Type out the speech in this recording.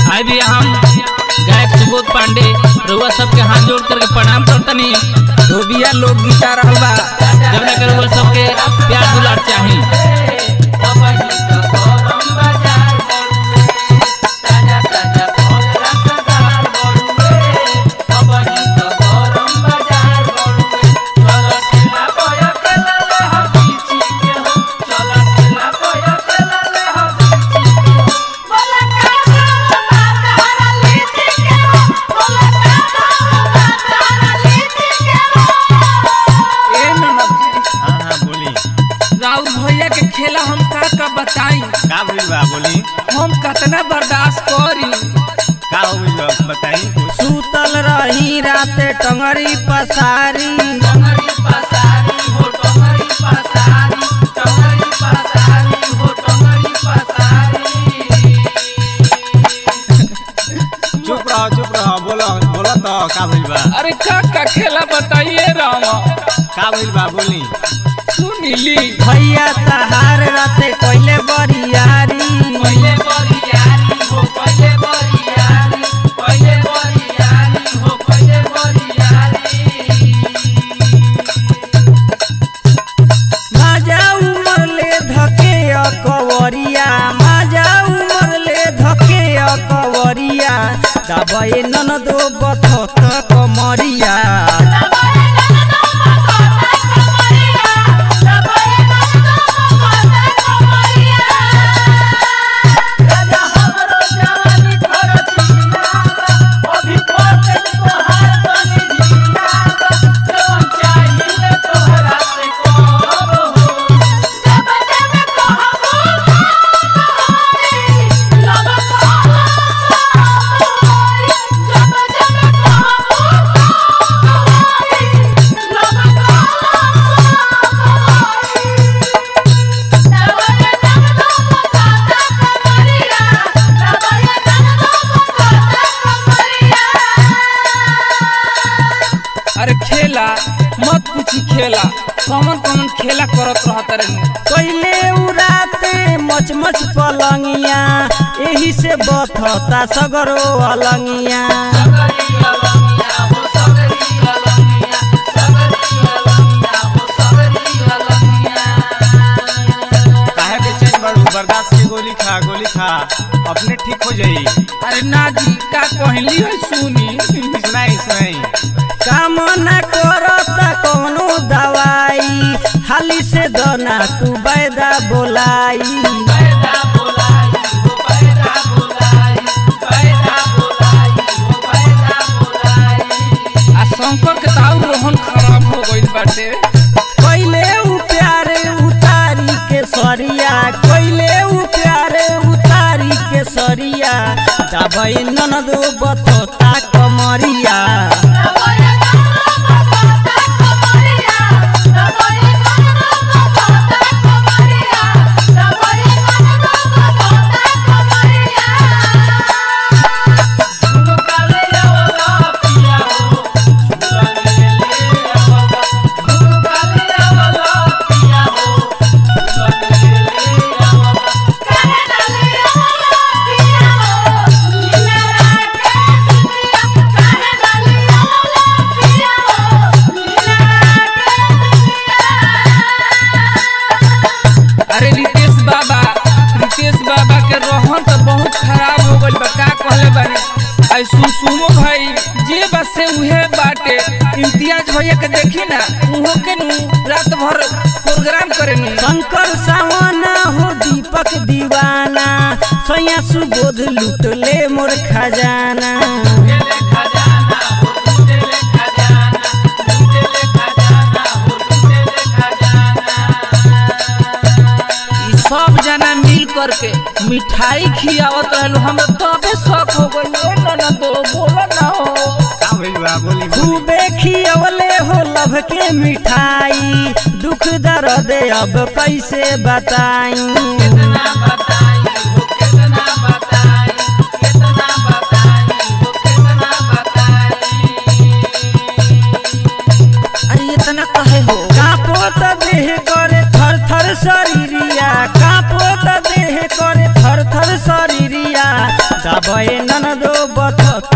भाई भी हम गायक सुबोध पांडे रउआ सबके हाथ जोड़ करके प्रणाम करतनी धोबिया लोग गीता रहल बा जब ना रउआ सबके प्यार दुलार चाही ए ननद हाँ हाँ बोली राउर भैया के खेला हम का का बताई का भइल बा बोली हम कतना बर्दाश्त करी का हो गइल बा बताई कुछ सुतल रही राते टंगरी पसारी चुप रहो चुप रहो बोलो बोलो तो का भइल बा अरे का का खेला बताइए राम का भइल बा बोली सुनीली भैया तहार राते कोइले बरियारी माजा उमर ले धके अकवरिया माजा उमर ले धके अकवरिया दबे ननदो बथत कमरिया अरे खेला मत पूछी खेला कौन कौन खेला करत रहत रे पहिले उराते मच मच पलंगिया एही से बथता सगरो अलंगिया काहे बेचैन बाड़ू बर्दाश्त के गोली खा गोली खा अपने ठीक हो जाई अरे ना जी का कहली है सुनी सुनाई सुनाई काम न करता कौनो दवाई हाली से दना तू बैदा बोलाई आ शंकर के ताऊ रोहन खराब हो गइल बाटे कैले उ प्यारे उतारी के सरिया कैले उ प्यारे उतारी के सरिया दबई ननदो बथता कमरिया अरे रितेश बाबा रितेश बाबा के रोहन तो बहुत खराब हो गइल बा का कहले बानी आई सुसुमो भाई जे बस से उहे बाटे इम्तियाज भैया के देखी ना उहो के नु रात भर प्रोग्राम करेनी शंकर सावना हो दीपक दीवाना सैया सुबोध लूट ले मोर खजाना ई सब जना मिल करके मिठाई खियावत रहलो हम तबे शौक हो गइल ए ना तो बोला ना हो का भइल बा बोली बोली खूबे खियवले हो लभ के मिठाई दुख दर्द अब कैसे बताई अरे इतना कहे हो कापो त देह करे थर थर शरीरिया कापो त देह करे थर थर शरीरिया आबे ननदो बथत